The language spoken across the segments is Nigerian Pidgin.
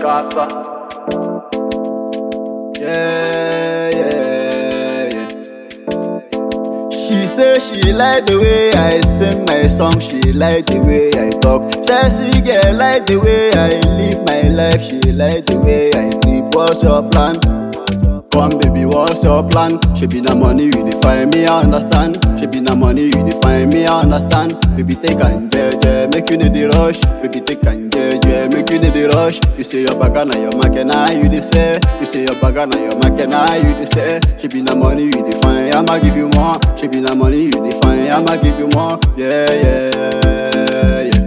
Casa. Yeah, yeah, yeah. She say she like the way I sing my song, she like the way I talk. Sassy girl like the way I live my life, she like the way I sleep. What's your plan? Come baby, what's your plan? She be na money you define me, I understand. She be na money you define me, I understand. Baby take and jeje, make you need the rush. Baby take and jeje, make you need the rush. You say your bagana, your makena, you dey say. You say your bagana, your makena, you dey say. She be na money you define, I'ma give you more. She be na money you define, I'ma give you more. Yeah, yeah, yeah.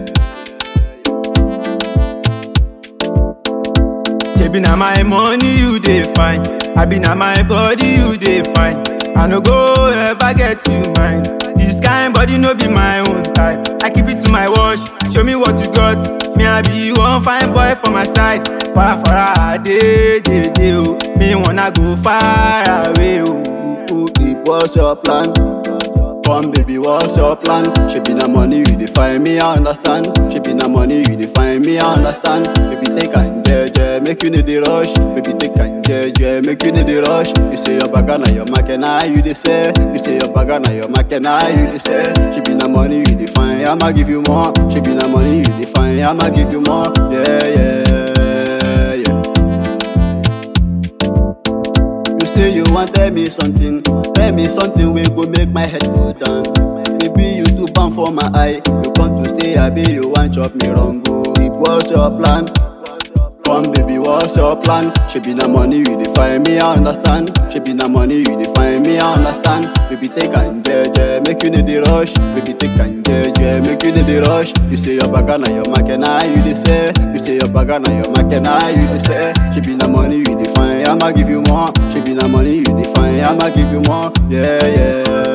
Shebi na my money you dey find, I be na my body you dey find. I no go ever get you mine. This kind body no be my own type. I keep it to my wash, show me what you got. Me I be one fine boy for my side. Far far dey dey dey oh. Me wanna go far away oh. oh, oh. Deep, what's your plan? Come baby, what's your plan? She be na money you define me, I understand. She be na money you define me, I understand. Baby take and jeje, make you need the rush. Baby take and jeje, make you need the rush. You say your bagana, your makena, you dey say. You say your bagana, your makena, you dey say. She be na money you define, I'ma give you more. She be na money you define, I'ma give you more. Yeah, yeah, yeah. You say you want tell me something, tell me something wey go make my head go down. Baby you too bam for my eye, you come to say abi you wan chop me wrong o. It was your plan. Come baby, what's your plan? She be na money you define me, I understand. She be na money you define me, I understand. Baby take and jeje, make you need the rush. Baby take and jeje, make you need the rush. You say your bagana, your makena, you dey say. You say your bagana, your makena, you dey say. She be na money you define, I'ma give you more. She be na money you define, I'ma give you more. Yeah, yeah.